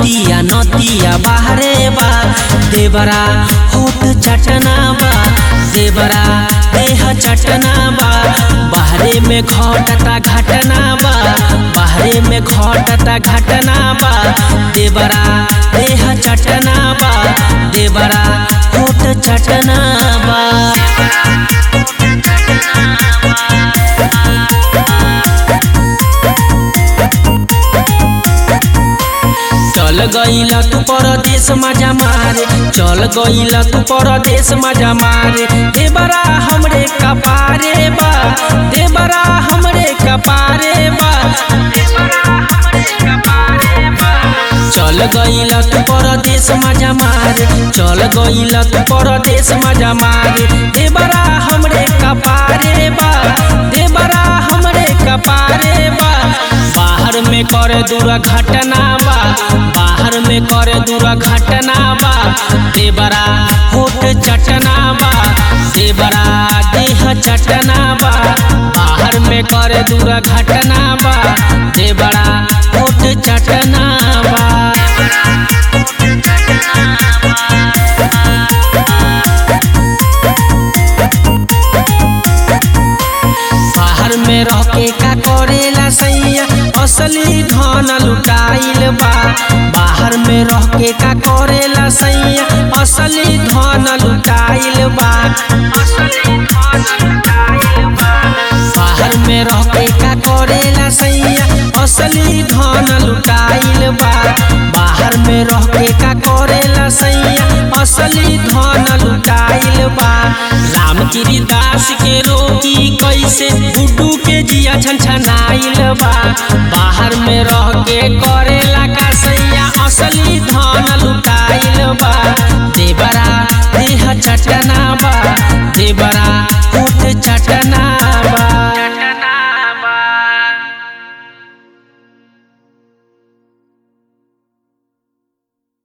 नतिया नतिया बाहरे बा देवरा होठ चटना बा देवरा देह चटना बा बाहरे में घटता घटना बा बाहरे में घटता घटना बा देवरा देह चटना बा देवरा होठ चटना बा चल गईला तू परदेश मजा मारे चल गईला तू परदेश मजा मारे देवरा हमरे कपारे बा देवरा हमरे कपारे बा चल गईला तू परदेश मजा मारे चल गईला तू परदेश मजा मारे देवरा हमरे कपारे बा देवरा हमरे कपारे बा बाहर में करे दूर घटना बा बाहर में करे दूर घटना बा देवरा होठ चटना बा देवरा देह चटना बा बाहर में करे दूर घटना बा देवरा होठ चटना बा बाहर में रह के का करेला सैया असली धन लुटाइल बा बाहर में रह के का करेला सैया असली धन लुटाइल बा बाहर में रह के का करेला सैया असली धन लुटाइल बा बाहर में रह के का करेला सैया असली धन लुटाइल बा रामगिरी दास के रोगी कैसे गुड्डू के जिया छनछनाइल बा बाहर में रह के करेला का सैया असली धन लुटाइल बा देवरा देह चटना बा देवरा